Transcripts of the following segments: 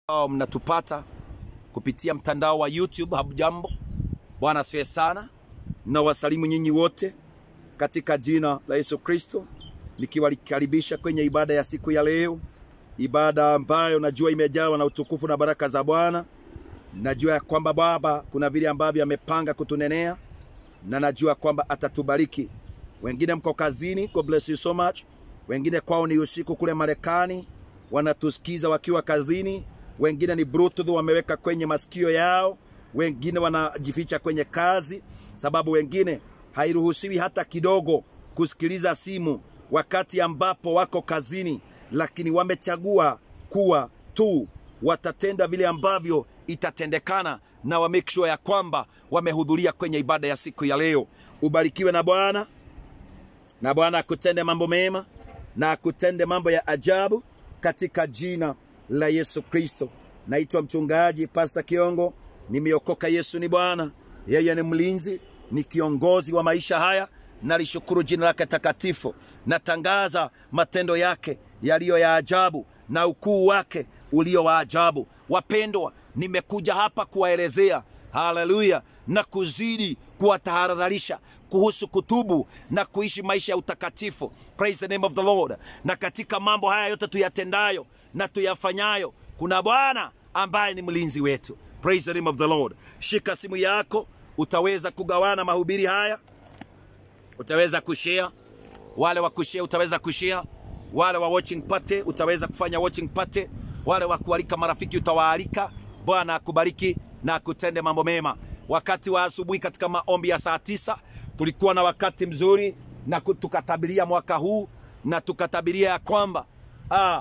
ambao mnatupata kupitia mtandao wa YouTube. Hamjambo, Bwana asifiwe sana. Na wasalimu nyinyi wote katika jina la Yesu Kristo, nikiwakaribisha kwenye ibada ya siku ya leo, ibada ambayo najua imejawa na utukufu na baraka za Bwana. Najua ya kwamba Baba kuna vile ambavyo amepanga kutunenea, na najua kwamba atatubariki. Wengine mko kazini, God bless you so much. Wengine kwao ni usiku kule Marekani, wanatusikiza wakiwa kazini. Wengine ni bluetooth wameweka kwenye masikio yao, wengine wanajificha kwenye kazi, sababu wengine hairuhusiwi hata kidogo kusikiliza simu wakati ambapo wako kazini, lakini wamechagua kuwa tu watatenda vile ambavyo itatendekana, na wa make sure ya kwamba wamehudhuria kwenye ibada ya siku ya leo. Ubarikiwe na Bwana, na Bwana akutende mambo mema na akutende mambo ya ajabu katika jina la Yesu Kristo. Naitwa mchungaji Pastor Kiongo, nimeokoka. Yesu ni Bwana, yeye ni mlinzi, ni kiongozi wa maisha haya. Nalishukuru jina lake takatifu, natangaza matendo yake yaliyo ya ajabu na ukuu wake ulio wa ajabu. Wapendwa, nimekuja hapa kuwaelezea haleluya, na kuzidi kuwatahadharisha kuhusu kutubu na kuishi maisha ya utakatifu. Praise the name of the Lord. Na katika mambo haya yote tuyatendayo na tuyafanyayo, kuna Bwana ambaye ni mlinzi wetu. Praise the name of the Lord. Shika simu yako, utaweza kugawana mahubiri haya, utaweza kushare. Wale wa kushare utaweza kushare, wale wa watching party utaweza kufanya watching party, wale wa kualika marafiki utawaalika. Bwana akubariki na akutende mambo mema. Wakati wa asubuhi katika maombi ya saa tisa tulikuwa na wakati mzuri na tukatabiria mwaka huu na tukatabiria ya kwamba ah,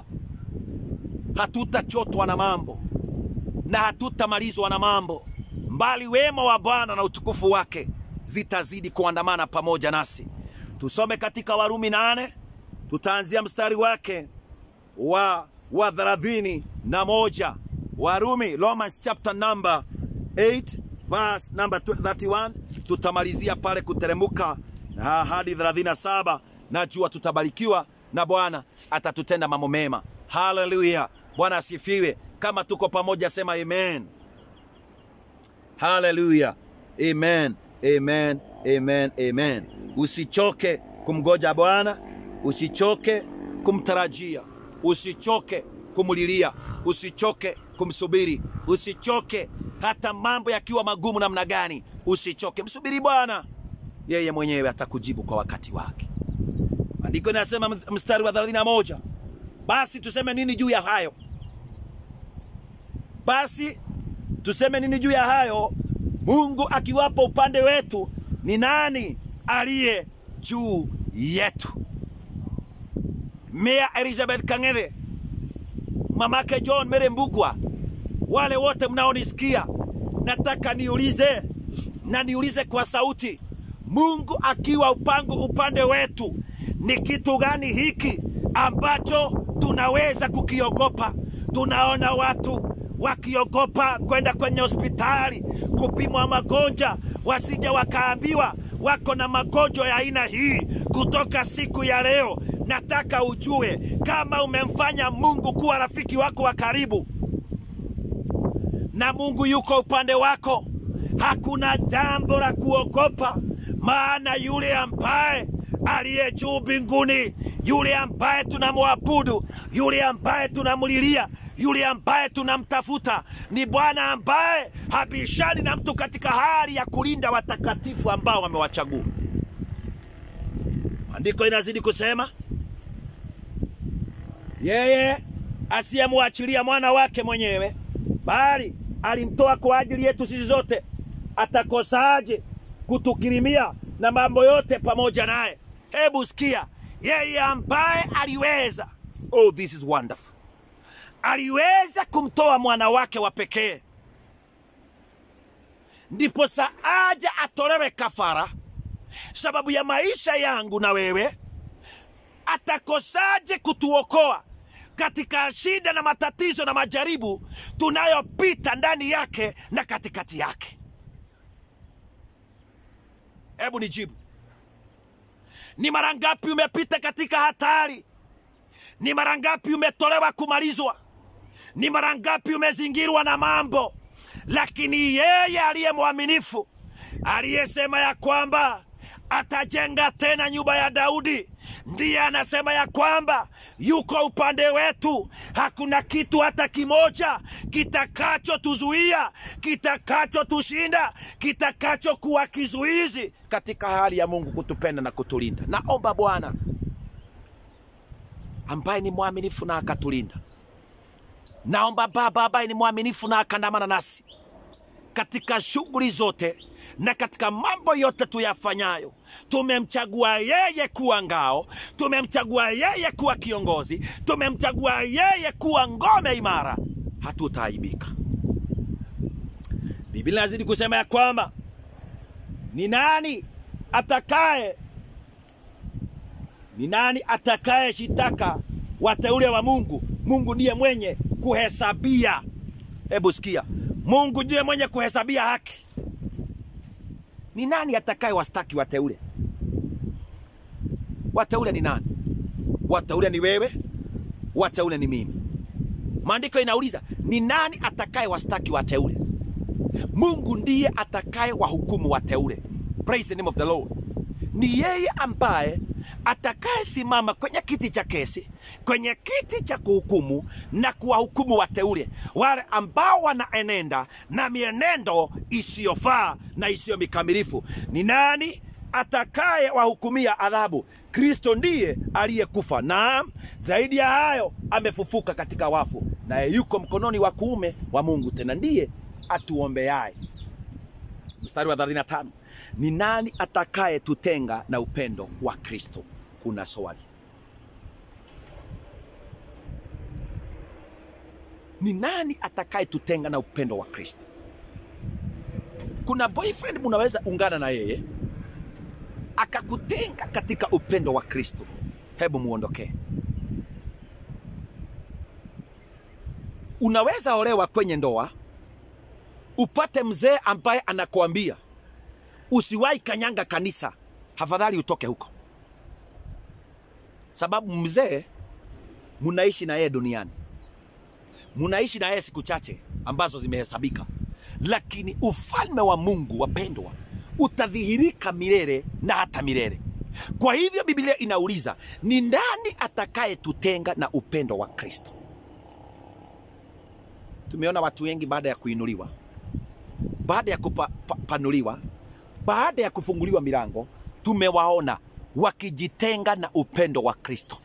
hatutachotwa na mambo na hatutamalizwa na mambo, mbali wema wa Bwana na utukufu wake zitazidi kuandamana pamoja nasi. Tusome katika Warumi nane, tutaanzia mstari wake wa wa thelathini na moja. Warumi, Romans chapter number 8 verse number 31 tutamalizia pale kuteremuka hadi 37. Najua tutabarikiwa na Bwana atatutenda mambo mema. Haleluya, Bwana asifiwe. Kama tuko pamoja, sema amen. Haleluya, amen, amen, amen, amen. Usichoke kumgoja Bwana, usichoke kumtarajia, usichoke kumulilia, usichoke kumsubiri, usichoke hata mambo yakiwa magumu namna gani, usichoke, msubiri Bwana, yeye mwenyewe atakujibu kwa wakati wake. Andiko linasema mstari wa 31, basi tuseme nini juu ya hayo? Basi tuseme nini juu ya hayo? Mungu akiwapo upande wetu, ni nani aliye juu yetu? Mea Elizabeth Kang'ethe, mamake John Mere Mbukwa, wale wote mnaonisikia, nataka niulize na niulize kwa sauti, Mungu akiwa upango upande wetu, ni kitu gani hiki ambacho tunaweza kukiogopa? Tunaona watu wakiogopa kwenda kwenye hospitali kupimwa magonjwa, wasije wakaambiwa wako na magonjwa ya aina hii. Kutoka siku ya leo, nataka ujue kama umemfanya Mungu kuwa rafiki wako wa karibu na Mungu yuko upande wako, hakuna jambo la kuogopa, maana yule ambaye aliye juu mbinguni, yule ambaye tunamwabudu, yule ambaye tunamlilia, yule ambaye tunamtafuta ni Bwana ambaye habishani na mtu katika hali ya kulinda watakatifu ambao wamewachagua. Andiko inazidi kusema yeye asiyemwachilia mwana wake mwenyewe bali alimtoa kwa ajili yetu sisi zote, atakosaje kutukirimia na mambo yote pamoja naye? Hebu sikia, yeye ambaye aliweza, oh this is wonderful, aliweza kumtoa mwana wake wa pekee, ndipo saaja atolewe kafara sababu ya maisha yangu na wewe, atakosaje kutuokoa katika shida na matatizo na majaribu tunayopita ndani yake na katikati yake. Hebu nijibu, ni mara ngapi umepita katika hatari? Ni mara ngapi umetolewa kumalizwa? Ni mara ngapi umezingirwa na mambo, lakini yeye aliye mwaminifu, aliyesema ya kwamba atajenga tena nyumba ya Daudi, ndiye anasema ya kwamba yuko upande wetu. Hakuna kitu hata kimoja kitakachotuzuia, kitakachotushinda, kitakachokuwa kizuizi katika hali ya Mungu kutupenda na kutulinda. Naomba Bwana ambaye ni mwaminifu na akatulinda. Naomba Baba ambaye ni mwaminifu na akandamana nasi katika shughuli zote na katika mambo yote tuyafanyayo. Tumemchagua yeye kuwa ngao, tumemchagua yeye kuwa kiongozi, tumemchagua yeye kuwa ngome imara, hatutaaibika. Biblia inazidi kusema ya kwamba ni nani atakaye ni nani atakaye shitaka wateule wa Mungu? Mungu ndiye mwenye kuhesabia. Hebu sikia, Mungu ndiye mwenye kuhesabia haki. Ni nani atakaye wastaki wateule? Wateule ni nani? Wateule ni wewe, wateule ni mimi. Maandiko inauliza ni nani atakaye wastaki wateule? Mungu ndiye atakaye wahukumu wateule. Praise the name of the Lord. Ni yeye ambaye atakayesimama kwenye kiti cha kesi, kwenye kiti cha kuhukumu na kuwahukumu wateule wale ambao wanaenenda na mienendo isiyofaa na isiyo mikamilifu. Ni nani atakaye wahukumia adhabu? Kristo ndiye aliyekufa, naam, zaidi ya hayo amefufuka katika wafu, naye yuko mkononi wa kuume wa Mungu, tena ndiye atuombeaye. Mstari wa 35 ni nani atakaye tutenga na upendo wa Kristo? Kuna swali. Ni nani atakaye tutenga na upendo wa Kristo? Kuna boyfriend munaweza ungana na yeye akakutenga katika upendo wa Kristo, hebu muondokee. Unaweza olewa kwenye ndoa upate mzee ambaye anakuambia usiwahi kanyanga kanisa, hafadhali utoke huko, sababu mzee munaishi na yeye duniani, munaishi na yeye siku chache ambazo zimehesabika, lakini ufalme wa Mungu wapendwa, utadhihirika milele na hata milele. Kwa hivyo Biblia inauliza ni nani atakayetutenga na upendo wa Kristo? Tumeona watu wengi baada ya kuinuliwa, baada ya kupanuliwa, baada ya kufunguliwa milango, tumewaona wakijitenga na upendo wa Kristo.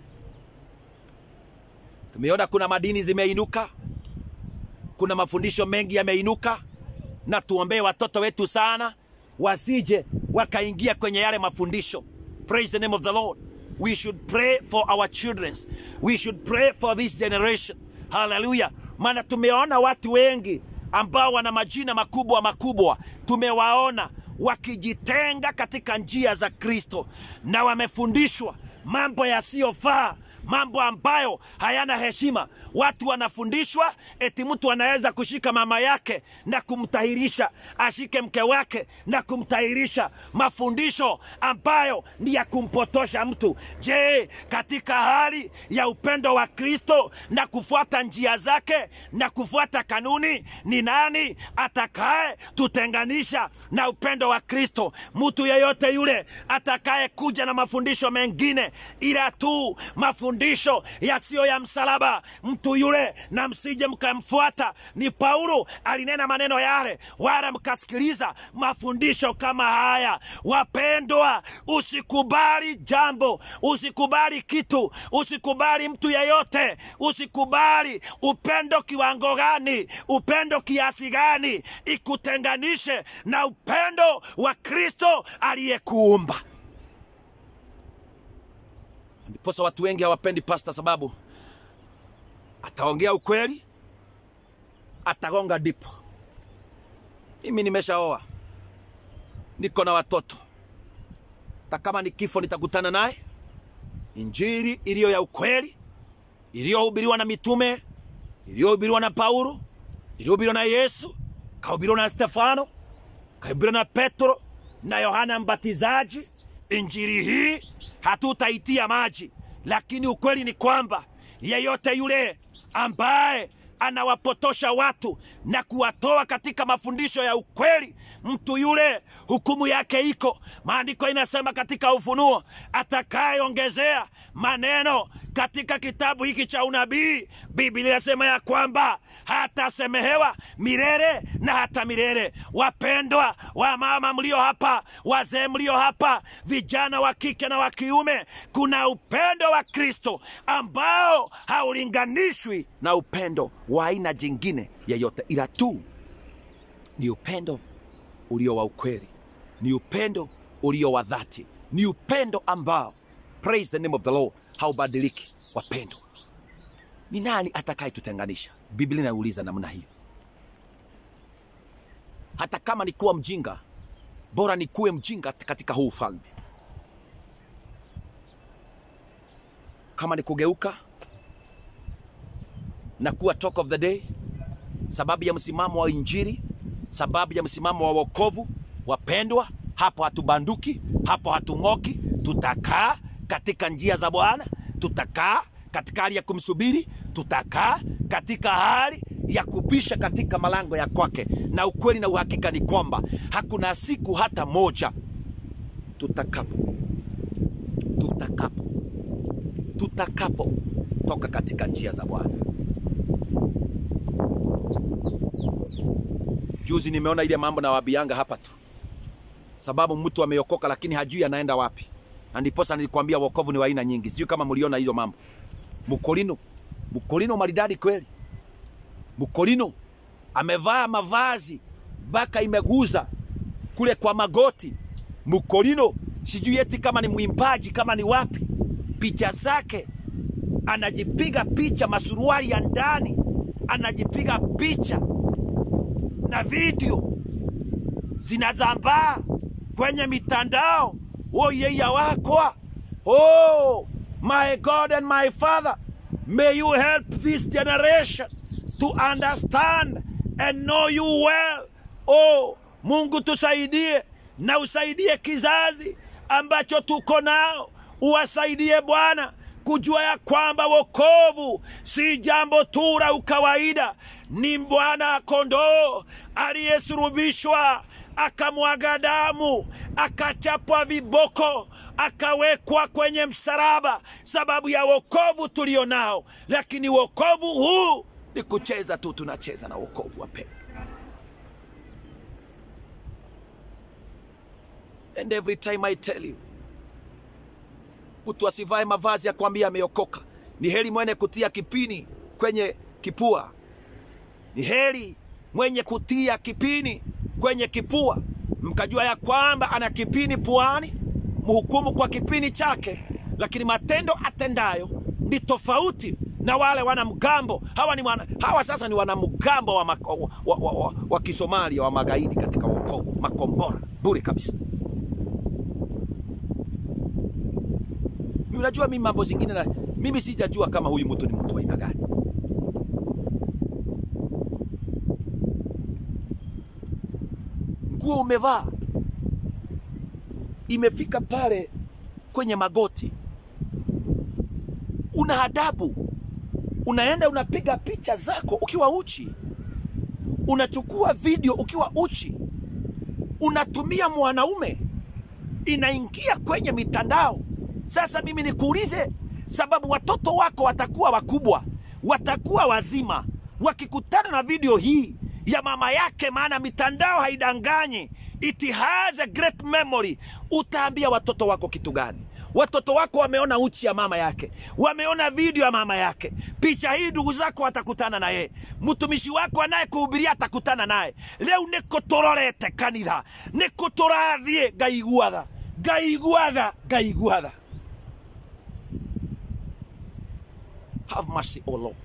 Tumeona kuna madini zimeinuka, kuna mafundisho mengi yameinuka, na tuombee watoto wetu sana wasije wakaingia kwenye yale mafundisho. Praise the name of the Lord. We should pray for our children. We should pray for this generation. Hallelujah. Maana tumeona watu wengi ambao wana majina makubwa makubwa, tumewaona wakijitenga katika njia za Kristo na wamefundishwa mambo yasiyofaa mambo ambayo hayana heshima. Watu wanafundishwa eti mtu anaweza kushika mama yake na kumtahirisha, ashike mke wake na kumtahirisha, mafundisho ambayo ni ya kumpotosha mtu. Je, katika hali ya upendo wa Kristo na kufuata njia zake na kufuata kanuni, ni nani atakaye tutenganisha na upendo wa Kristo? Mtu yeyote yule atakaye kuja na mafundisho mengine ila tu mafundisho yasiyo ya msalaba, mtu yule na msije mkamfuata. Ni Paulo alinena maneno yale, wala mkasikiliza mafundisho kama haya. Wapendwa, usikubali jambo, usikubali kitu, usikubali mtu yeyote, usikubali upendo kiwango gani, upendo kiasi gani, ikutenganishe na upendo wa Kristo aliyekuumba. Ndiposa watu wengi hawapendi pasta, sababu ataongea ukweli, atagonga dipo. Mimi nimeshaoa, niko na watoto, hata kama ni kifo nitakutana naye. Injili iliyo ya ukweli, iliyohubiriwa na mitume, iliyohubiriwa na Paulo, iliyohubiriwa na Yesu, kahubiriwa na Stefano, kahubiriwa na Petro na Yohana Mbatizaji. Injili hii hatutaitia maji, lakini ukweli ni kwamba yeyote yule ambaye anawapotosha watu na kuwatoa katika mafundisho ya ukweli, mtu yule hukumu yake iko. Maandiko inasema katika Ufunuo, atakayeongezea maneno katika kitabu hiki cha unabii, Biblia inasema ya kwamba hatasemehewa milele na hata milele. Wapendwa wa mama mlio hapa, wazee mlio hapa, vijana wa kike na wa kiume, kuna upendo wa Kristo ambao haulinganishwi na upendo wa aina jingine yeyote, ila tu ni upendo ulio wa ukweli, ni upendo ulio wa dhati, ni upendo ambao, praise the name of the Lord, haubadiliki. Wapendwa, ni nani atakayetutenganisha? Biblia inauliza namna hiyo. Hata kama ni kuwa mjinga, bora ni kuwe mjinga katika huu ufalme. Kama ni kugeuka na kuwa talk of the day, sababu ya msimamo wa Injili, sababu ya msimamo wa wokovu, wapendwa, hapo hatubanduki, hapo hatung'oki. Tutakaa katika njia za Bwana, tutakaa katika hali ya kumsubiri, tutakaa katika hali ya kupisha katika malango ya kwake. Na ukweli na uhakika ni kwamba hakuna siku hata moja tutakapo tutakapo tutakapo toka katika njia za Bwana. Juzi nimeona ile mambo na wabianga hapa tu, sababu mtu ameokoka lakini hajui anaenda wapi, na ndiposa nilikwambia wokovu ni wa aina nyingi. Sijui kama mliona hizo mambo. Mkolino, mkolino maridadi kweli. Mkolino amevaa mavazi mpaka imeguza kule kwa magoti. Mkolino sijui eti kama ni mwimbaji kama ni wapi, picha zake anajipiga picha masuruali ya ndani, anajipiga picha na video zinazambaa kwenye mitandao. Oh yeya wakwa, oh my God and my Father, may you help this generation to understand and know you well. Oh Mungu tusaidie na usaidie kizazi ambacho tuko nao, uwasaidie Bwana kujua ya kwamba wokovu si jambo tu la ukawaida, ni Bwana kondoo aliyesulubishwa akamwaga damu, akachapwa viboko, akawekwa kwenye msalaba, sababu ya wokovu tulio nao. Lakini wokovu huu ni kucheza tu, tunacheza na wokovu wapendwa. And every time I tell you, mtu asivae mavazi ya kwambia ameokoka. Ni heri mwenye kutia kipini kwenye kipua, ni heri mwenye kutia kipini kwenye kipua, mkajua ya kwamba ana kipini puani, mhukumu kwa kipini chake, lakini matendo atendayo ni tofauti na wale wanamgambo hawa. Ni wana, hawa sasa ni wanamgambo wa, wa, wa, wa, wa, wa Kisomalia wa magaidi katika wokovu, makombora bure kabisa. Unajua mimi mambo zingine na mimi sijajua kama huyu mtu ni mtu wa aina gani. Nguo umevaa imefika pale kwenye magoti, una adabu, unaenda unapiga picha zako ukiwa uchi, unachukua video ukiwa uchi, unatumia mwanaume, inaingia kwenye mitandao. Sasa mimi nikuulize, sababu watoto wako watakuwa wakubwa, watakuwa wazima, wakikutana na video hii ya mama yake, maana mitandao haidanganyi, it has a great memory. Utaambia watoto wako kitu gani? Watoto wako wameona uchi ya mama yake, wameona video ya mama yake. Picha hii ndugu zako watakutana na yeye, mtumishi wako anayekuhubiria atakutana naye. Leo niko tororete kanitha, niko torathie ngaiguatha ngaiguatha ngaiguatha Have mercy, O Lord.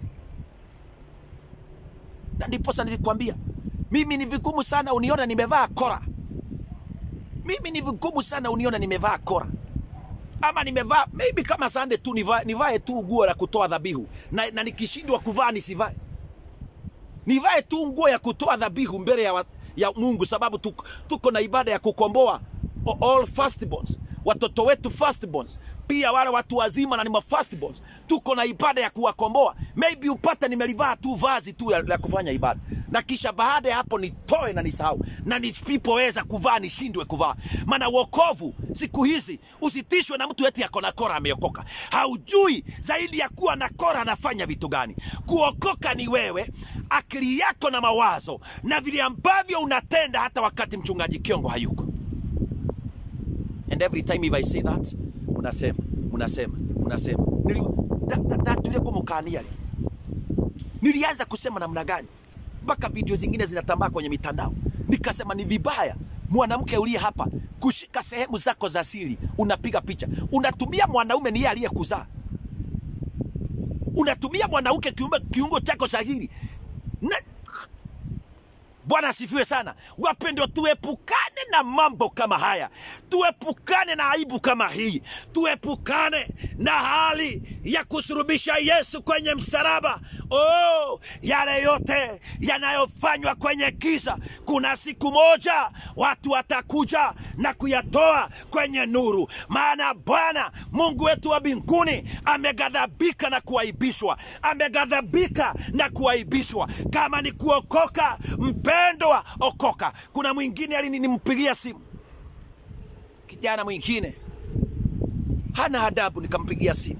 Na ndiposa nilikwambia mimi ni vigumu sana uniona nimevaa kora. Mimi ni vigumu sana uniona nimevaa kora, ama nimevaa maybe kama sande tu nivae, nivae tu nguo la kutoa dhabihu na, na nikishindwa kuvaa nisivae, nivae tu nguo ya kutoa dhabihu mbele ya, wa, ya Mungu, sababu tuko, tuko na ibada ya kukomboa all firstborns watoto wetu firstborns pia wale watu wazima na ni ma firstborns tuko na ibada ya kuwakomboa maybe upate nimelivaa tu vazi tu la, la kufanya ibada na kisha baada ya hapo nitoe na nisahau na nisipoweza kuvaa nishindwe kuvaa maana wokovu siku hizi usitishwe na mtu eti ako na kora ameokoka haujui zaidi ya kuwa na kora anafanya vitu gani kuokoka ni wewe akili yako na mawazo na vile ambavyo unatenda hata wakati mchungaji kiongo hayuko and every time if I say that unasema unasema unasema Nili- da- da- datulia kumukania leo nilianza kusema namna gani mpaka video zingine zinatambaa kwenye mitandao nikasema ni vibaya mwanamke uliye hapa kushika sehemu zako za siri unapiga picha unatumia mwanaume niye aliyekuzaa unatumia mwanamke kiungo, kiungo chako cha siri na Bwana asifiwe sana. Wapendwa, tuepukane na mambo kama haya, tuepukane na aibu kama hii, tuepukane na hali ya kusurubisha Yesu kwenye msalaba. Oh, yale yote yanayofanywa kwenye giza, kuna siku moja watu watakuja na kuyatoa kwenye nuru, maana Bwana Mungu wetu wa mbinguni ameghadhabika na kuaibishwa, ameghadhabika na kuaibishwa. Kama ni kuokoka, mpendwa, okoka. Kuna mwingine alinimpigia simu, kijana mwingine hana adabu, nikampigia simu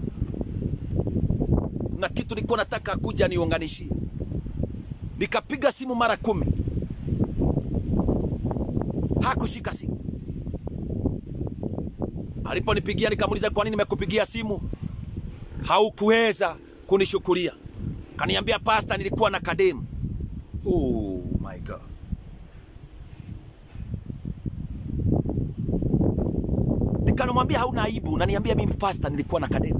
na kitu nilikuwa nataka kuja niunganishie, nikapiga simu mara kumi, hakushika simu. Aliponipigia nikamuuliza, kwa nini nimekupigia simu haukuweza kunishukulia? Kaniambia, pasta, nilikuwa na kademu. Oh my God. Nikanamwambia hauna aibu, unaniambia mimi pasta, nilikuwa na kademu.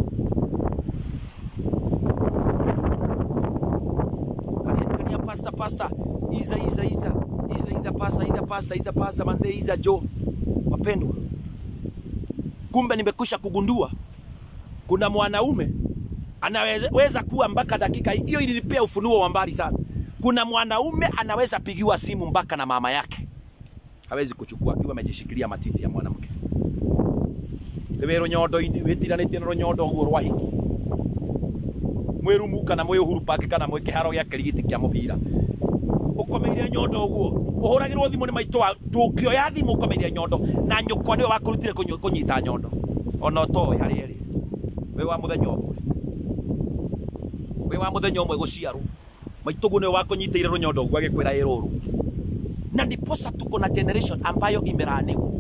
Kania- Kania pasta pasta, iza iza iza iza iza pasta iza pasta iza pasta manze iza jo. Wapendwa, kumbe nimekwisha kugundua kuna mwanaume anaweza kuwa mpaka dakika hiyo, ilinipea ufunuo wa mbali sana. Kuna mwanaume anaweza pigiwa simu mpaka na mama yake, hawezi kuchukua akiwa amejishikilia matiti ya mwanamke wä rå nyondo-inä wä tiranä na rå nyondo å guo rwa hiki mwä rumu kana mwä å huru pake kana mwä kä haro gä a kä rigiti kä a må bira å komeire nyondo å guo å hå ragä rwo thimå nä maitå ndå kä oya thimå å komeire nyondo na nyå kwa nä we wakå rutire kå nyita nyondo ona å toä harä erä wä wa må thenya å mwe wä wa må thenya å mwe gå ciarwo maitå guo nä we wakå nyitä ire rå nyondo å guo agä kwä ra ä rå rå na ndiposa tuko na generation ambayo imelaaniwa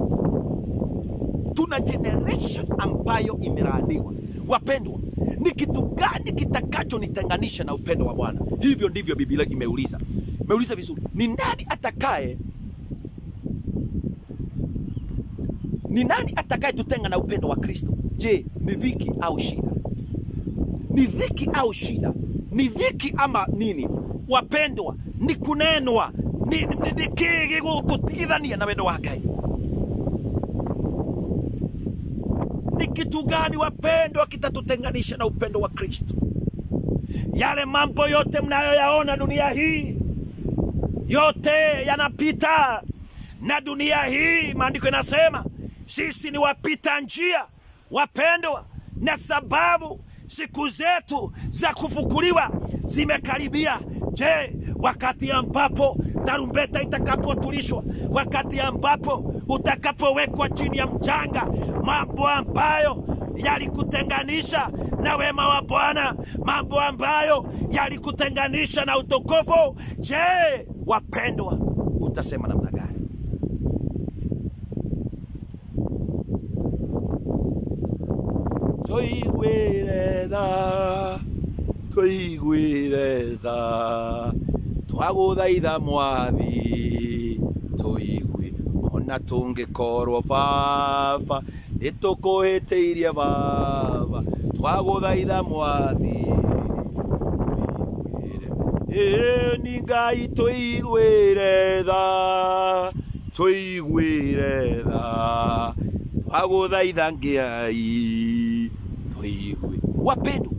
tuna generation ambayo imelaaniwa. Wapendwa, ni kitu gani kitakachonitenganisha na upendo wa Bwana? Hivyo ndivyo Biblia imeuliza. Imeuliza vizuri, ni nani atakaye ni nani atakaye tutenga na upendo wa Kristo? Je, ni dhiki au shida? Ni dhiki au shida? Ni dhiki ama nini? Wapendwa, ni kunenwa ni, ni, ni, ni kigi gutigithania na wendo wa Ngai ni kitu gani wapendwa kitatutenganisha na upendo wa Kristo? Yale mambo yote mnayoyaona dunia hii yote yanapita, na dunia hii maandiko inasema sisi ni wapita njia, wapendwa, na sababu siku zetu za kufukuliwa zimekaribia. Je, wakati ambapo tarumbeta itakapotulishwa, wakati ambapo utakapowekwa chini ya mchanga, mambo ambayo yalikutenganisha na wema wa Bwana, mambo ambayo yalikutenganisha na utukufu, je, wapendwa, utasema namna gani? Tũiguĩre tha tũiguĩre tha twagũthaitha mwathi tũigui ona tũngĩkorwo baba nĩ tũkũhĩtĩirie baba twagũthaitha mwathi ĩĩ ni ngai tũiguĩre tha tũiguĩre tha twagũthaitha ngai tũigue wapendwa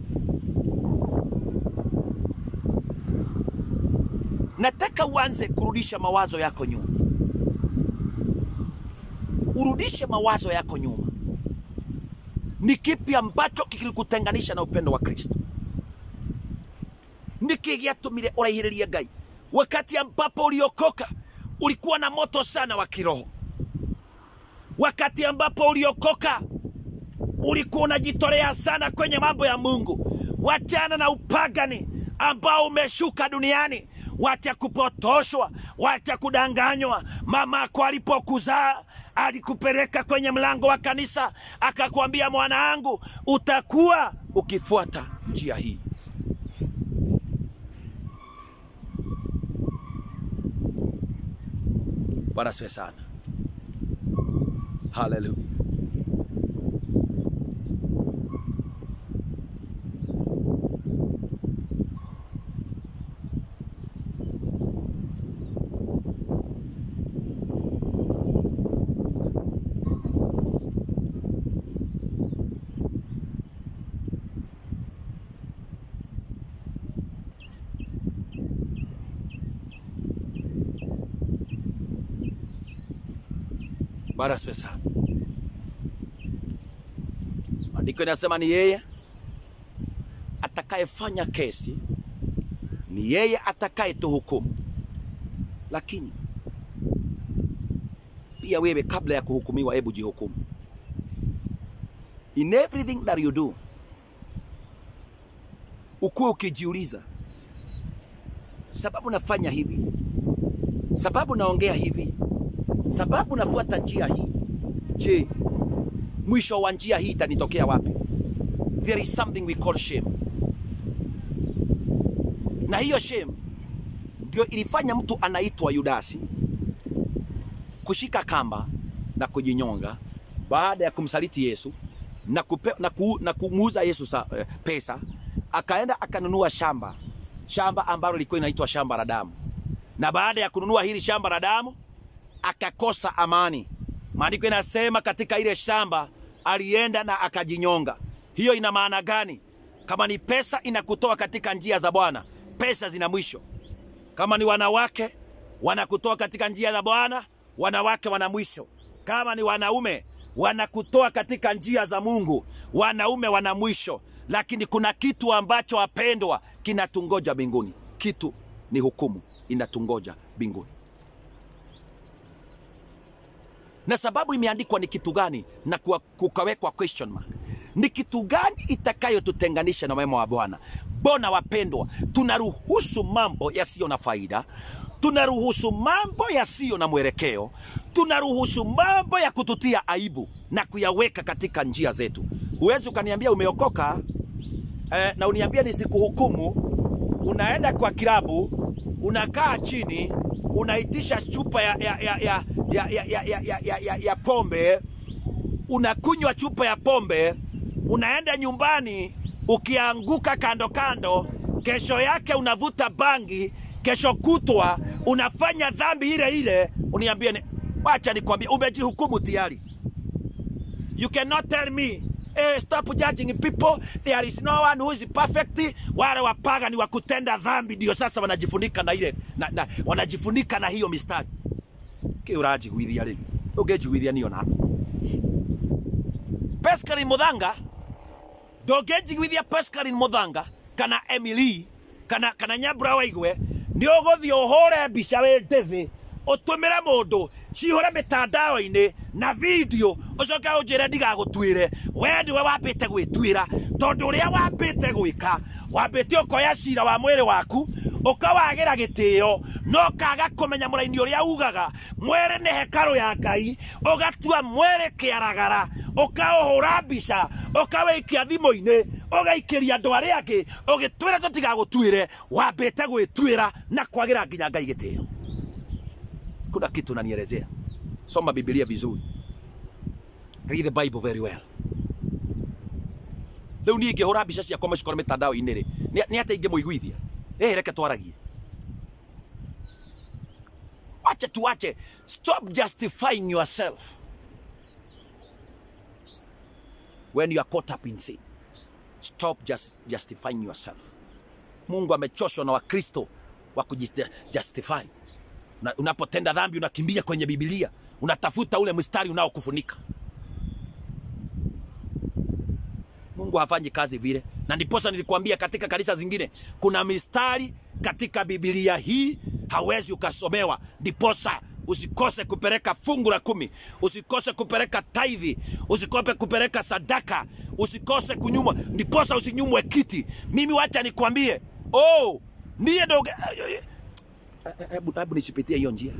nataka uanze kurudisha mawazo yako nyuma urudishe mawazo yako nyuma. Ni kipi ambacho kilikutenganisha na upendo wa Kristo? Niki gĩatũmire ũraihĩrĩrie Ngai? Wakati ambapo uliokoka ulikuwa na moto sana wa kiroho. Wakati ambapo uliokoka ulikuwa unajitolea sana kwenye mambo ya Mungu. Wachana na upagani ambao umeshuka duniani. Wacha kupotoshwa, wacha kudanganywa. Mama yako alipokuzaa alikupeleka kwenye mlango wa kanisa, akakwambia, mwanangu, utakuwa ukifuata njia hii. Bwana asifiwe sana. Haleluya. Bwana asifiwe sana. Andiko inasema ni yeye atakayefanya kesi, ni yeye atakayetuhukumu. Lakini pia wewe, kabla ya kuhukumiwa, hebu jihukumu. In everything that you do, ukuwe ukijiuliza, sababu nafanya hivi, sababu naongea hivi, sababu nafuata njia hii, je, mwisho wa njia hii itanitokea wapi? There is something we call shame, na hiyo shame ndio ilifanya mtu anaitwa Yudasi kushika kamba na kujinyonga baada ya kumsaliti Yesu na, kupe, na, ku, na kumuuza Yesu sa, eh, pesa, akaenda akanunua shamba shamba ambalo lilikuwa inaitwa shamba la damu, na baada ya kununua hili shamba la damu akakosa amani. Maandiko inasema katika ile shamba alienda na akajinyonga. Hiyo ina maana gani? Kama ni pesa inakutoa katika njia za Bwana, pesa zina mwisho. Kama ni wanawake wanakutoa katika njia za Bwana, wanawake wana mwisho. Kama ni wanaume wanakutoa katika njia za Mungu, wanaume wana mwisho. Lakini kuna kitu ambacho wapendwa, kinatungoja mbinguni. Kitu ni hukumu inatungoja mbinguni. na sababu imeandikwa ni kitu gani na kuwa- kukawekwa question mark. Ni kitu gani itakayotutenganisha na wema wa Bwana? Mbona wapendwa, tunaruhusu mambo yasiyo na faida, tunaruhusu mambo yasiyo na mwelekeo, tunaruhusu mambo ya kututia aibu na kuyaweka katika njia zetu. Huwezi ukaniambia umeokoka eh, na uniambia nisikuhukumu. Unaenda kwa kilabu, unakaa chini, unaitisha chupa ya, ya, ya, ya, ya, ya, ya, ya, ya, ya, ya, ya pombe, unakunywa chupa ya pombe, unaenda nyumbani, ukianguka kando kando, kesho yake unavuta bangi, kesho kutwa unafanya dhambi ile ile, uniambie ni, wacha nikwambie, umejihukumu tayari. You cannot tell me eh, stop judging people. There is no one who is perfect. Wale wapaga ni wa kutenda dhambi ndio sasa wanajifunika na ile na, na, wanajifunika na hiyo mistari kiurajiguithia rĩu ũngĩnjiguithia niyo na Pascaline Muthanga ndũngĩnjiguithia Pascaline Muthanga kana Emily kana kana Nyambura Waigwe nĩ ũgũthiĩ ũhũre mbica wĩ ndĩthĩ ũtũmĩre mũndũ cihũre mĩtandao-inĩ na video ũcoke ũnjĩre ndigagũtuĩre we nĩwe wambĩte gwĩtuĩra tondũ ũrĩa wambĩte gwĩka wambĩte ũkoya cira wa mwĩrĩ waku ũkawagĩra gĩtĩo no kaga kũmenya mũraini ũrĩa ugaga mwĩrĩ nĩ hekarũ ya ngai ũgatua mwĩrĩ kĩaragara ũkaũhũra mbica ũkawĩikia thimũ-inĩ ũgaikĩria andũ arĩa angĩ ũgĩtwĩra tũtigagũtuĩre wambĩte gwĩtuĩra na kwagĩra nginya ngai gĩtĩo kuna kitu nanielezea soma bibilia vizuri read the bible very well rĩu niĩ ingĩhũra mbica ciakwa macikore mĩtandao-inĩ rĩ nĩ nĩ atĩa ingĩmũiguithia ĩ reke twaragie wache tuwache stop justifying yourself when you are caught up in sin stop just justifying yourself mungu amechoshwa na wakristo wa kujistify Una, unapotenda dhambi unakimbia kwenye Biblia, unatafuta ule mstari unaokufunika. Mungu hafanyi kazi vile, na ndiposa nilikwambia katika kanisa zingine kuna mistari katika Biblia hii hawezi ukasomewa, ndiposa usikose kupeleka fungu la kumi, usikose kupeleka taidhi, usikose kupeleka sadaka, usikose kunyumwa, ndiposa usinyumwe kiti. Mimi wacha nikwambie, oh, ndiye doge hebu hebu nisipitie hiyo njia.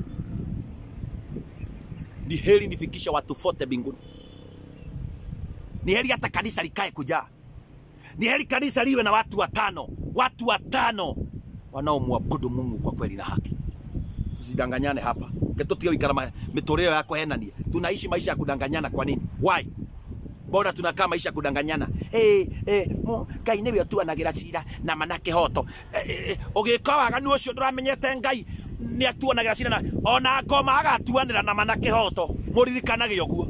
Ni heri nifikishe watu fote mbinguni, ni heri hata kanisa likae kujaa, ni heri kanisa liwe na watu watano, watu watano wanaomwabudu Mungu kwa kweli na haki. Tusidanganyane hapa ketutige wikara mitoreo yako henania. Tunaishi maisha ya kudanganyana kwa nini? Why? Mbona tunakaa maisha ya kudanganyana? Eh eh mo Ngai niwe atuanagira cira na manake hoto. Eh, eh, ugika waganu ucio nduramenyete Ngai ni atuanagira cira na ona ngoma agatuanira na manake hoto. Muririkanage uguo.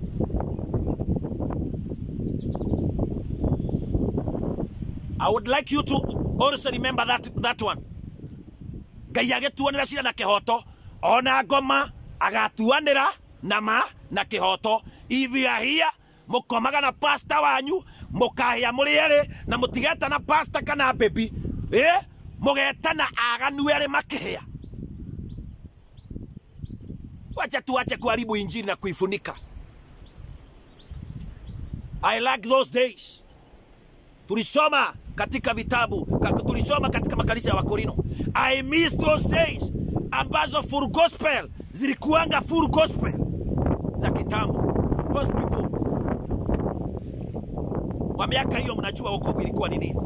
I would like you to also remember that, that one. Ngai agĩtuanĩra cira na kĩhoto ona ngoma agatuanĩra na ma na kĩhoto if you are here mũkomaga na pasta wanyu mũkahĩa mũrĩ erĩ na mũtigetana pasta kana baby eh mũgetana aganu erĩ makĩhĩa wacha tuache kuharibu injili na kuifunika I like those days tulisoma katika vitabu ka- tulisoma katika makanisa ya wakorino i miss those days ambazo full gospel zilikuanga full gospel za kitambo those people wa miaka hiyo mnajua wokovu ilikuwa ni nini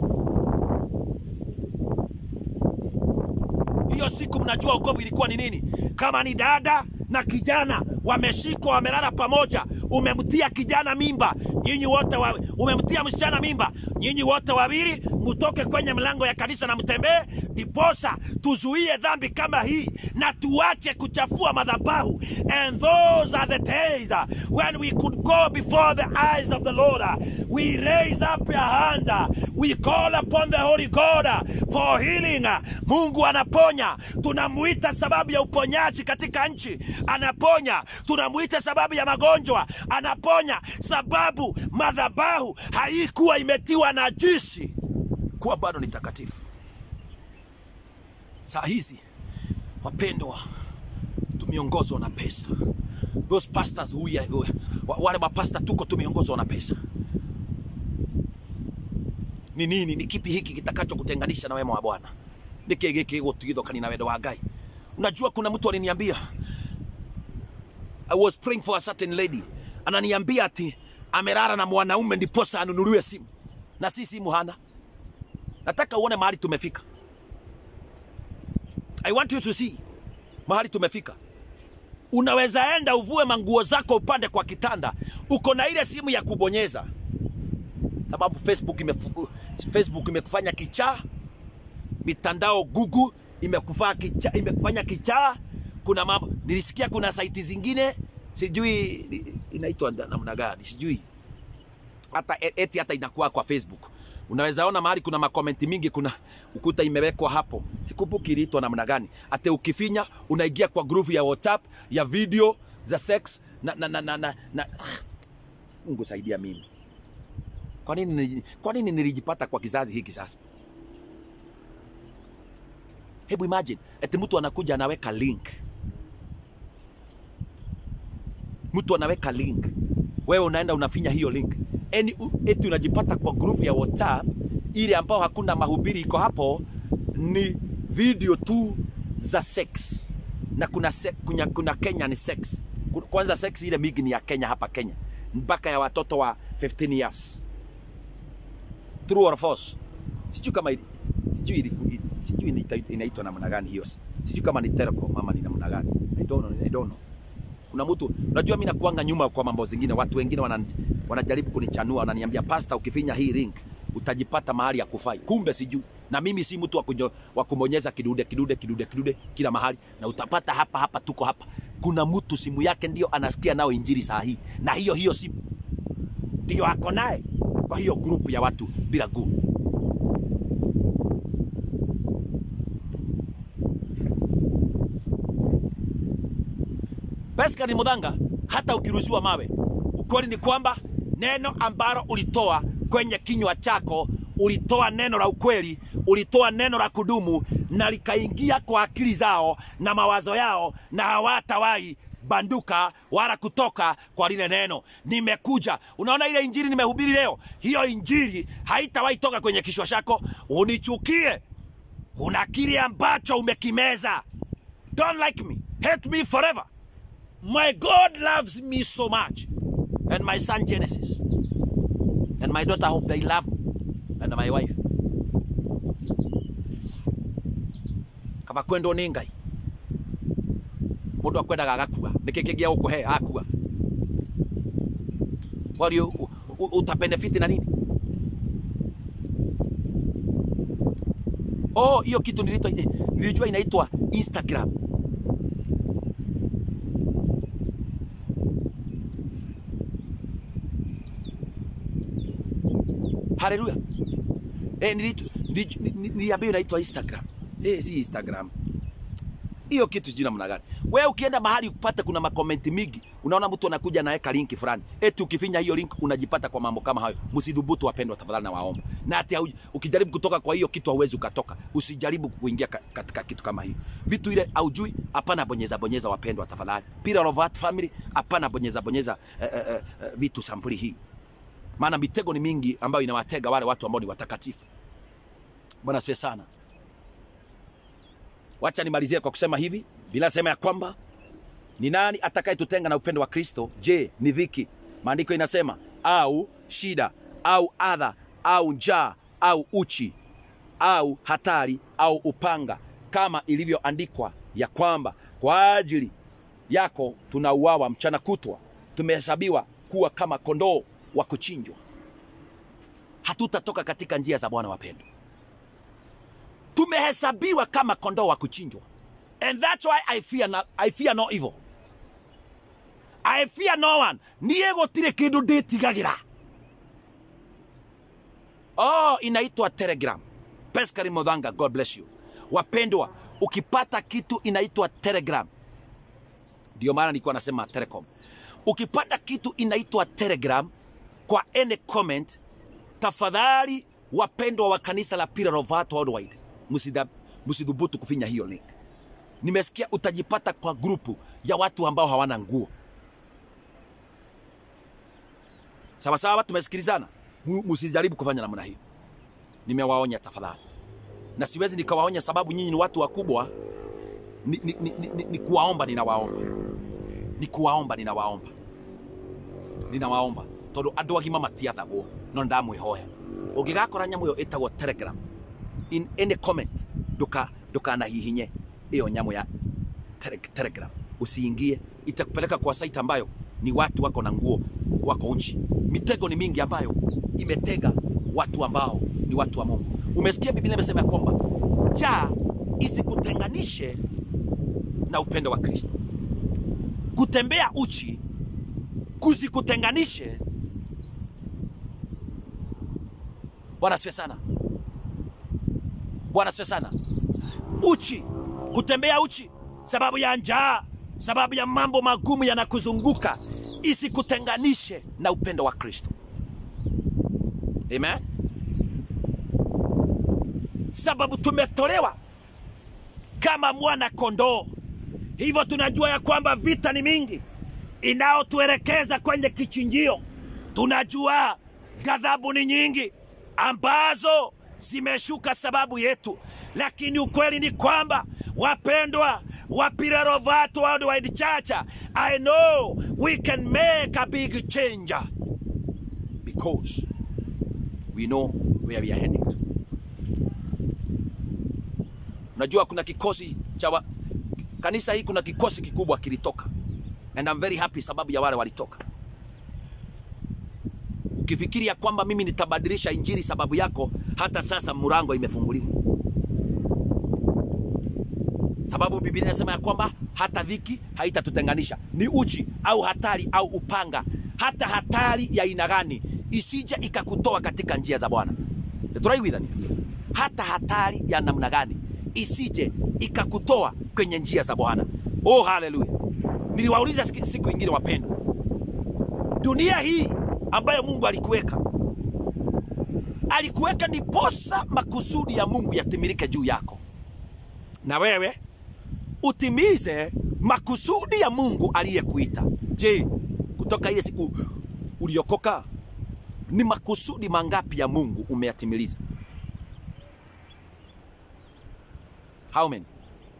hiyo siku mnajua wokovu ilikuwa ni nini kama ni dada na kijana wameshikwa wamelala pamoja umemtia kijana mimba nyinyi wote wa, umemtia msichana mimba nyinyi wote wawili mtoke kwenye mlango ya kanisa na mtembee ndiposa tuzuie dhambi kama hii na tuache kuchafua madhabahu and those are the days uh, when we could go before the eyes of the lord uh, we raise up your hand uh, we call upon the holy god uh, for healing uh, mungu anaponya tunamuita sababu ya uponyaji katika nchi anaponya tunamuita sababu ya magonjwa anaponya sababu madhabahu haikuwa imetiwa najisi kuwa bado ni takatifu saa hizi wapendwa tumeongozwa na pesa those pastors who ya- wa- wale mapasta tuko tumeongozwa na pesa ni nini ni kipi hiki kitakacho kutenganisha na wema wa bwana niki giki gutigithokani na wendo wa ngai unajua kuna mtu aliniambia i was praying for a certain lady ananiambia ati amelala na mwanaume ndiposa anunuliwe simu na si simu hana nataka uone mahali tumefika i want you to see mahali tumefika unaweza enda uvue manguo zako upande kwa kitanda uko na ile simu ya kubonyeza sababu facebook imefu, facebook imekufanya kichaa mitandao google imekufanya kichaa, imekufanya kichaa kuna mambo nilisikia kuna saiti zingine sijui ni- inaitwa nda- namna gani sijui hata e- eti hata inakuwa kwa facebook unaweza ona mahali kuna makomenti mingi kuna ukuta imewekwa hapo sikumbuki iliitwa namna gani ate ukifinya unaingia kwa groove ya whatsapp ya video za sex na, na, na, na, na, na. mungu saidia mimi kwa nini, nili- kwa nini nilijipata kwa kizazi hiki sasa hebu imagine eti mtu anakuja anaweka link mtu anaweka link wewe unaenda unafinya hiyo link Eni, u- eti unajipata kwa group ya whatsapp ile ambao hakuna mahubiri iko hapo ni video tu za sex na kuna, se, kuna, kuna kenya ni sex Ku- kwanza sex ile mingi ni ya kenya hapa kenya mpaka ya watoto wa 15 years true or false sijui kama ili- sijui ili- sijui inaita- inaitwa namna gani hiyo sijui kama ni telecom ama ni namna gani i don't know, I don't know kuna mtu unajua mimi nakuanga nyuma kwa mambo zingine watu wengine wana, wanajaribu kunichanua wananiambia pasta ukifinya hii link utajipata mahali ya kufai kumbe sijui na mimi si mtu wa kunyo- wa kumonyeza kidude kidude kidude kidude kila mahali na utapata hapa hapa tuko hapa kuna mtu simu yake ndio anasikia nao injili saa hii na hiyo hiyo simu ndio ako naye kwa hiyo grupu ya watu bila guu Pascal Mudhanga, hata ukirushiwa mawe, ukweli ni kwamba neno ambalo ulitoa kwenye kinywa chako, ulitoa neno la ukweli, ulitoa neno la kudumu na likaingia kwa akili zao na mawazo yao, na hawatawahi banduka wala kutoka kwa lile neno. Nimekuja, unaona ile injili nimehubiri leo, hiyo injili haitawahi toka kwenye kichwa chako. Unichukie, una kile ambacho umekimeza. Don't like me, hate me forever. My God loves me so much, and my son Genesis, and my daughter hope they love me, and my wife. kaba kwenda nĩ ngai mũndũ akwendaga agakua nĩkĩ kĩngĩa gũkũhe akua wario utabenefiti na nini oh hiyo kitu nilitwa nilijua inaitwa instagram haleluya eh, nilitu- niliju- ni- ni- niliambiwa inaitwa instagram eh, si instagram hiyo kitu sijui namna gani. Wewe ukienda mahali upate kuna makomenti mingi, unaona mtu anakuja anaweka linki fulani, eti ukifinya hiyo link unajipata kwa mambo kama hayo. Msidhubutu wapendwa, tafadhali na waomba. Na hata hau- ukijaribu kutoka kwa hiyo kitu hauwezi ukatoka. Usijaribu kuingia ka, katika kitu kama hiyo. Vitu ile haujui, hapana bonyeza bonyeza, wapendwa, tafadhali. Pillar of Heart Family, hapana bonyeza bonyeza eh, eh, eh, vitu sampuli hii, maana mitego ni mingi ambayo inawatega wale watu ambao ni watakatifu. Bwana asifiwe sana. Wacha nimalizie kwa kusema hivi. Biblia inasema ya kwamba ni nani atakayetutenga na upendo wa Kristo? Je, ni dhiki? Maandiko inasema au shida au adha au njaa au uchi au hatari au upanga, kama ilivyoandikwa ya kwamba kwa ajili yako tunauawa mchana kutwa, tumehesabiwa kuwa kama kondoo wa kuchinjwa. Hatutatoka katika njia za Bwana wapendwa tumehesabiwa kama kondoo wa kuchinjwa and that's why I fear, no, I fear no evil I fear no one niä gå tirä kä ndå ndä tigagä ra oh, inaitwa telegram peskari modhanga god bless you wapendwa ukipata kitu inaitwa telegram ndio maana nilikuwa nasema telecom ukipata kitu inaitwa telegram kwa any comment tafadhali wapendwa wa kanisa la Pillar of Heart Worldwide msida- msidhubutu kufinya hiyo link. Nimesikia utajipata kwa grupu ya watu ambao hawana nguo. Sawa sawa, tumesikilizana. Mu- Msijaribu kufanya namna hiyo. Nimewaonya tafadhali, na siwezi nikawaonya sababu nyinyi ni watu wakubwa. Ni, ni, ni, ni, ni kuwaomba, ninawaomba, ni kuwaomba, ninawaomba, ninawaomba tondu andu agima matiathagwo no ndamwihoya ungigakora nyamu iyo itagwo telegram in any comment nduka ndukanahihinye iyo nyamu ya tele, telegram usiingie itakupeleka kwa site ambayo ni watu wako na nguo wako uchi mitego ni mingi ambayo imetega watu ambao ni watu wa mungu umesikia biblia imesema ya kwamba njaa isikutenganishe na upendo wa kristo kutembea uchi kusikutenganishe bwana asifiwe sana bwana asifiwe sana uchi kutembea uchi sababu ya njaa sababu ya mambo magumu yanakuzunguka isikutenganishe na upendo wa kristo amen sababu tumetolewa kama mwana kondoo hivyo tunajua ya kwamba vita ni mingi inayotuelekeza kwenye kichinjio tunajua ghadhabu ni nyingi ambazo zimeshuka sababu yetu lakini ukweli ni kwamba wapendwa wa Pillar of Heart Worldwide Church I know we can make a big change because we know where we are heading to unajua kuna kikosi cha wa... kanisa hii kuna kikosi kikubwa kilitoka and I'm very happy sababu ya wale walitoka ukifikiria kwamba mimi nitabadilisha injili sababu yako hata sasa mlango imefunguliwa sababu biblia inasema ya kwamba hata dhiki haitatutenganisha ni uchi au hatari au upanga hata hatari ya aina gani isije ikakutoa katika njia za bwana turaigwithani hata hatari ya namna gani isije ikakutoa kwenye njia za bwana oh haleluya niliwauliza siku siku ingine wapendwa dunia hii ambayo mungu alikuweka alikuweka ndiposa makusudi ya mungu yatimilike juu yako na wewe utimize makusudi ya mungu aliyekuita je kutoka ile siku uliokoka ni makusudi mangapi ya mungu umeyatimiliza how many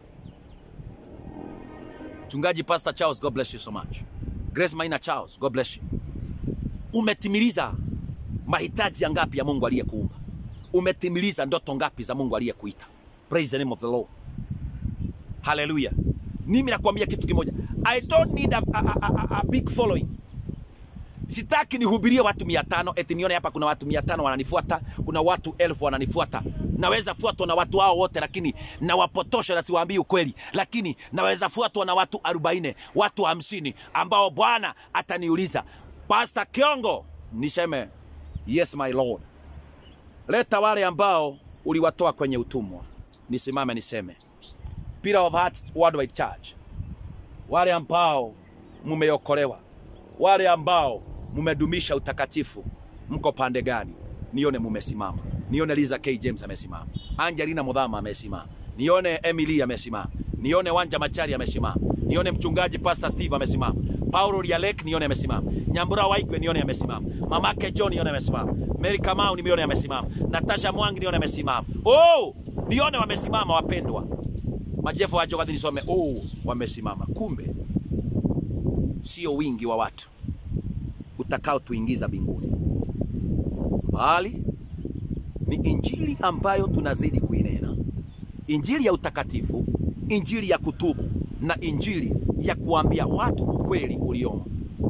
mchungaji pastor charles god bless you so much grace maina charles god bless you umetimiliza mahitaji ya ngapi ya mungu aliyekuumba umetimiliza ndoto ngapi za mungu aliyekuita praise the name of the lord haleluya mimi nakwambia kitu kimoja i don't need a, a, a, a, a big following sitaki nihubirie watu mia tano eti nione hapa kuna watu mia tano wananifuata kuna watu elfu wananifuata naweza fuatwa na watu hao wote lakini nawapotosha na siwaambii ukweli lakini naweza fuatwa na watu arobaini watu hamsini ambao bwana ataniuliza pasta kiongo niseme yes my lord leta wale ambao uliwatoa kwenye utumwa nisimame niseme Pillar of Heart Worldwide Church, wale ambao mumeokolewa, wale ambao mumedumisha utakatifu, mko pande gani? Nione mumesimama, nione Liza K James amesimama, Angelina Mudhama amesimama, nione Emily amesimama, nione Wanja Machari amesimama, nione mchungaji Pastor Steve amesimama, Paulo Rialek nione amesimama, Nyambura Waigwe nione amesimama, mamake John nione amesimama, Mary Kamau nione amesimama, Natasha Mwangi nione amesimama. Oh, nione wamesimama wapendwa majefu wacho kadhi nisome oh, wamesimama. Kumbe sio wingi wa watu utakao tuingiza mbinguni, bali ni injili ambayo tunazidi kuinena, injili ya utakatifu, injili ya kutubu na injili ya kuambia watu ukweli uliomo.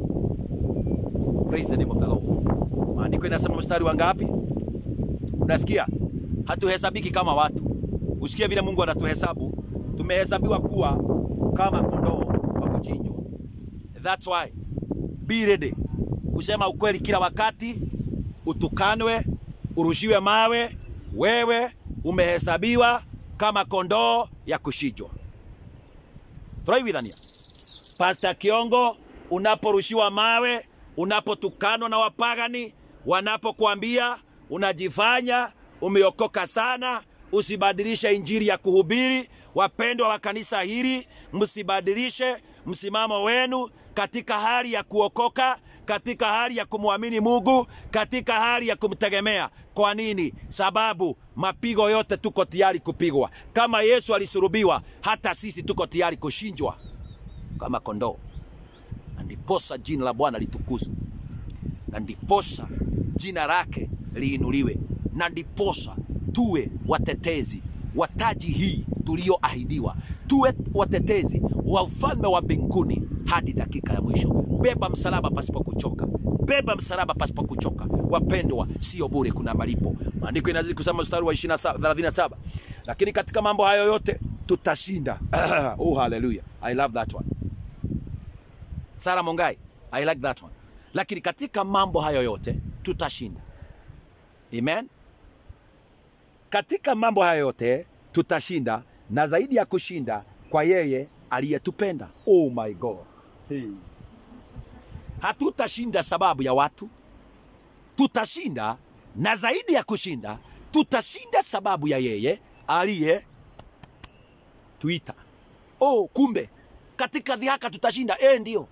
Praise the name of the Lord. Maandiko inasema mstari wa ngapi? Unasikia, hatuhesabiki kama watu. Usikie vile Mungu anatuhesabu tumehesabiwa kuwa kama kondoo wa kuchinjwa. That's why be ready kusema ukweli kila wakati, utukanwe, urushiwe mawe, wewe umehesabiwa kama kondoo ya kuchinjwa. Turaigwithania Pastor Kiongo, unaporushiwa mawe, unapotukanwa na wapagani, wanapokuambia unajifanya umeokoka sana, usibadilishe injili ya kuhubiri. Wapendwa wa kanisa hili, msibadilishe msimamo wenu katika hali ya kuokoka, katika hali ya kumwamini Mungu, katika hali ya kumtegemea. Kwa nini? Sababu mapigo yote tuko tayari kupigwa. Kama Yesu alisurubiwa, hata sisi tuko tayari kushinjwa kama kondoo, na ndiposa jina la Bwana litukuzwe, na ndiposa jina lake liinuliwe, na ndiposa tuwe watetezi wa taji hii tulioahidiwa, tuwe watetezi wa ufalme wa mbinguni hadi dakika ya mwisho. Beba msalaba pasipo kuchoka, beba msalaba pasipo kuchoka. Wapendwa, sio bure, kuna malipo. Maandiko inazidi kusema mstari wa 37, lakini katika mambo hayo yote tutashinda. oh, haleluya! I love that one. Sara Mongai, I like that one. Lakini katika mambo hayo yote tutashinda. Amen. Katika mambo hayo yote tutashinda, na zaidi ya kushinda kwa yeye aliyetupenda. Oh my God. Hey. Hatutashinda sababu ya watu, tutashinda na zaidi ya kushinda, tutashinda sababu ya yeye aliye tuita. Oh, kumbe katika dhihaka tutashinda. Eh, ndio.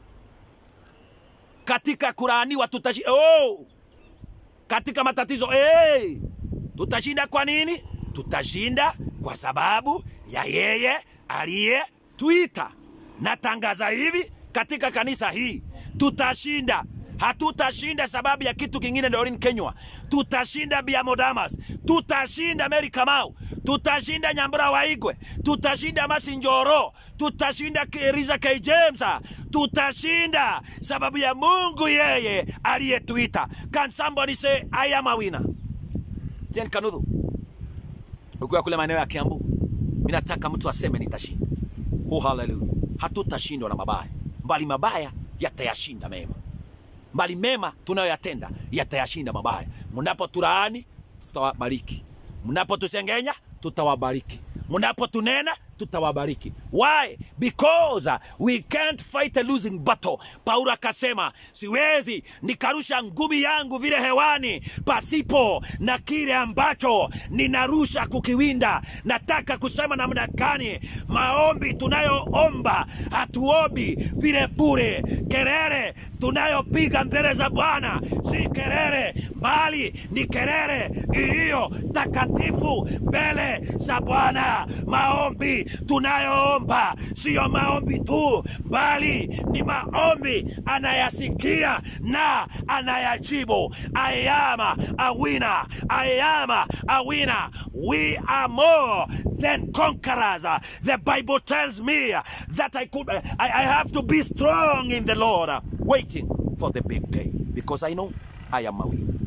Katika kulaaniwa tutashinda. Oh, katika matatizo eh, tutashinda. Kwa nini? Tutashinda kwa sababu ya yeye aliyetuita. Natangaza hivi katika kanisa hii, tutashinda. Hatutashinda sababu ya kitu kingine. Dorin Kenywa, tutashinda Biamodamas, tutashinda Mary Kamau, tutashinda Nyambura Waigwe, tutashinda Masinjoro, tutashinda Riza K James, tutashinda sababu ya Mungu yeye aliyetuita. Can somebody say I am a winner? Jen Kanudhu, ukiwa kule maeneo ya Kiambu, mimi nataka mtu aseme nitashinda. Oh, haleluya! Hatutashindwa na mabaya, bali mabaya yatayashinda mema bali mema tunayoyatenda yatayashinda mabaya. Mnapotulaani tutawabariki, mnapotusengenya tutawabariki, mnapotunena tutawabariki why because uh, we can't fight a losing battle paulo akasema siwezi nikarusha ngumi yangu vile hewani pasipo na kile ambacho ninarusha kukiwinda nataka kusema namna gani maombi tunayoomba hatuombi vile bure kelele tunayopiga mbele za bwana si kelele bali ni kelele iliyo takatifu mbele za bwana maombi tunayoomba siyo maombi tu bali ni maombi anayasikia na anayajibu I am a winner. I am a winner. We are more than conquerors. The Bible tells me that I could I, I have to be strong in the Lord, waiting for the big day. Because I know I am a winner.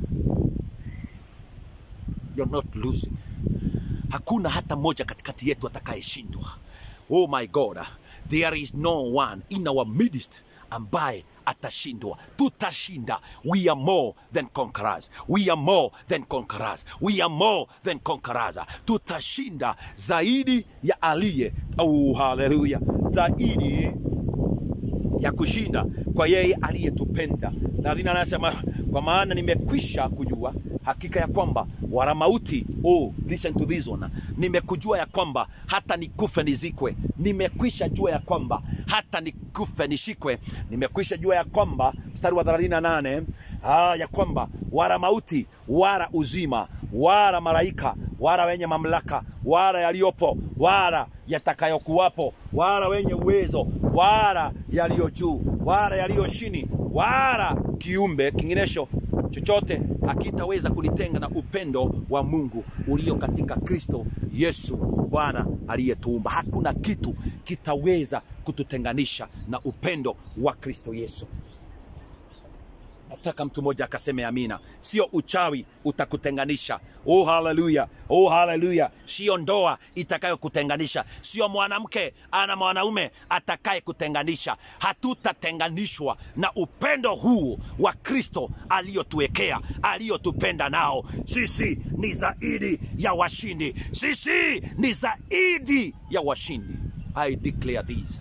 You're not losing. Hakuna hata mmoja katikati yetu atakayeshindwa. Oh my God, there is no one in our midst ambaye atashindwa. Tutashinda. We are more than conquerors. We are more than conquerors. We are more than conquerors. Tutashinda zaidi ya aliye. Oh, haleluya! Zaidi ya kushinda kwa yeye aliyetupenda. Na lina anasema kwa maana nimekwisha kujua hakika ya kwamba wala mauti, oh, listen to this one, nimekujua ya kwamba hata nikufe nizikwe, nimekwisha jua ya kwamba hata nikufe nishikwe, nimekwisha jua ya kwamba mstari wa 38 ah, ya kwamba wala mauti wala uzima wala malaika wala wenye mamlaka wala yaliyopo wala yatakayokuwapo wala wenye uwezo wala yaliyo juu wala yaliyo chini wala kiumbe kinginesho chochote hakitaweza kunitenga na upendo wa Mungu ulio katika Kristo Yesu Bwana aliyetuumba. Hakuna kitu kitaweza kututenganisha na upendo wa Kristo Yesu. Nataka mtu mmoja akaseme amina. Sio uchawi utakutenganisha. Oh, haleluya! Oh, haleluya! Sio ndoa itakayokutenganisha, sio mwanamke ana mwanaume atakaye kutenganisha. Hatutatenganishwa na upendo huu wa Kristo aliyotuwekea, aliyotupenda nao. Sisi ni zaidi ya washindi, sisi ni zaidi ya washindi. I declare this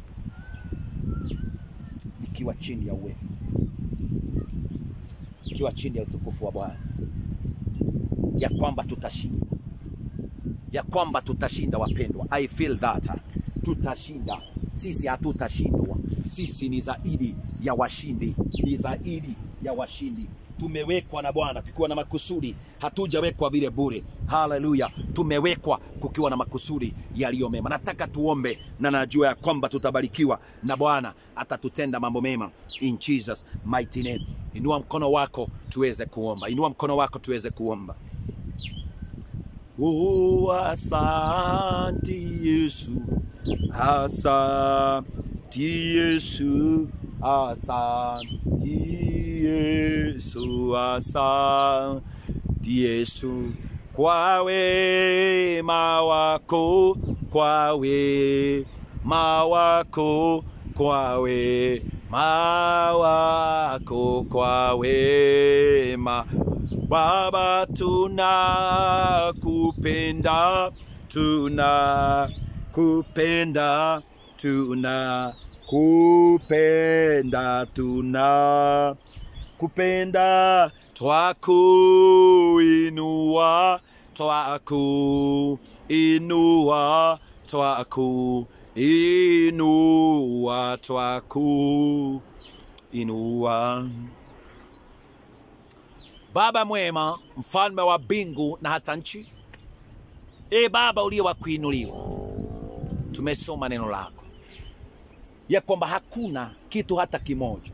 nikiwa chini ya uwezo ikiwa chini ya utukufu wa Bwana, ya kwamba tutashinda, ya kwamba tutashinda. Wapendwa, I feel that tutashinda. Sisi hatutashindwa, sisi ni zaidi ya washindi, ni zaidi ya washindi. Tumewekwa na Bwana tukiwa na makusudi, hatujawekwa vile bure. Haleluya, tumewekwa kukiwa na makusudi yaliyo mema. Nataka tuombe, na najua ya kwamba tutabarikiwa na Bwana atatutenda mambo mema in Jesus mighty name. Inua mkono wako tuweze kuomba, inua mkono wako tuweze kuomba. Oh, asanti Yesu, asanti Yesu, asanti Yesu, asanti Yesu kwa wema wako, kwa wema wako, kwa wema wako, kwa wema Baba, tunakupenda, tunakupenda, tunakupenda, tunakupenda, twakuinua, twakuinua, twakuinua, twakuinua. Baba mwema, mfalme wa mbingu na hata nchi, e Baba uliye wa kuinuliwa, tumesoma neno lako ya kwamba hakuna kitu hata kimoja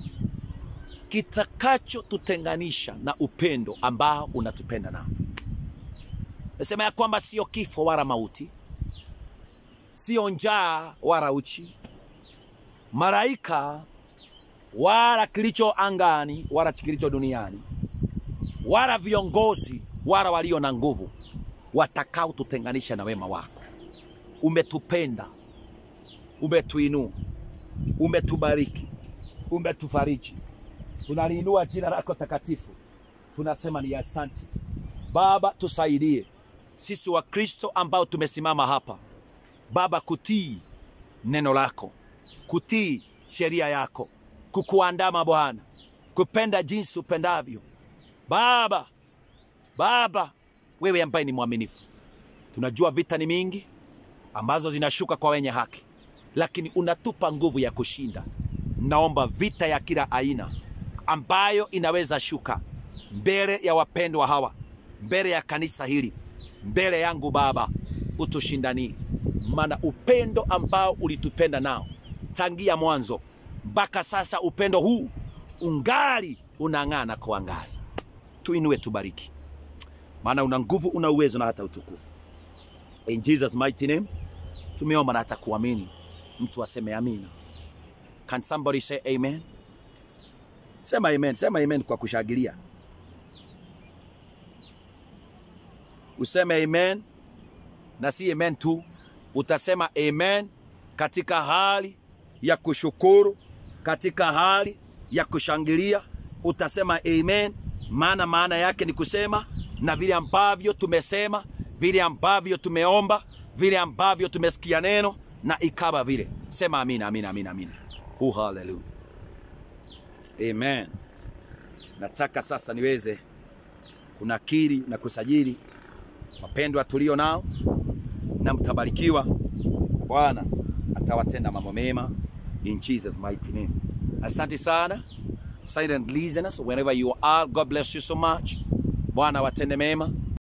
kitakachotutenganisha na upendo ambao unatupenda nao. Nasema ya kwamba sio kifo wala mauti, sio njaa wala uchi, malaika wala kilicho angani wala kilicho duniani wala viongozi wala walio na nguvu watakao tutenganisha na wema wako. Umetupenda, umetuinua, umetubariki, umetufariji. Tunaliinua jina lako takatifu, tunasema ni asante Baba. Tusaidie sisi wa Kristo ambao tumesimama hapa Baba, kutii neno lako, kutii sheria yako, kukuandama Bwana, kupenda jinsi upendavyo Baba. Baba, wewe ambaye ni mwaminifu, tunajua vita ni mingi ambazo zinashuka kwa wenye haki, lakini unatupa nguvu ya kushinda. Naomba vita ya kila aina ambayo inaweza shuka mbele ya wapendwa hawa, mbele ya kanisa hili, mbele yangu Baba, utushindanie, maana upendo ambao ulitupenda nao tangia mwanzo mpaka sasa, upendo huu ungali unang'aa na kuangaza. Tuinue, tubariki, maana una nguvu, una uwezo na hata utukufu. In Jesus mighty name tumeomba na hata kuamini. Mtu aseme amina. Can somebody say amen? Sema amen, sema amen kwa kushangilia. Useme amen na si amen tu, utasema amen katika hali ya kushukuru, katika hali ya kushangilia. Utasema amen, maana maana yake ni kusema na vile ambavyo tumesema, vile ambavyo tumeomba, vile ambavyo tumesikia neno na ikawa vile. Sema amina, amina, amina, amina. Oh, hallelujah. Amen. Nataka sasa niweze kunakiri na kusajili wapendwa tulio nao, na mtabarikiwa. Bwana atawatenda mambo mema in Jesus mighty name. Asante sana silent listeners wherever you are, God bless you so much. Bwana watende mema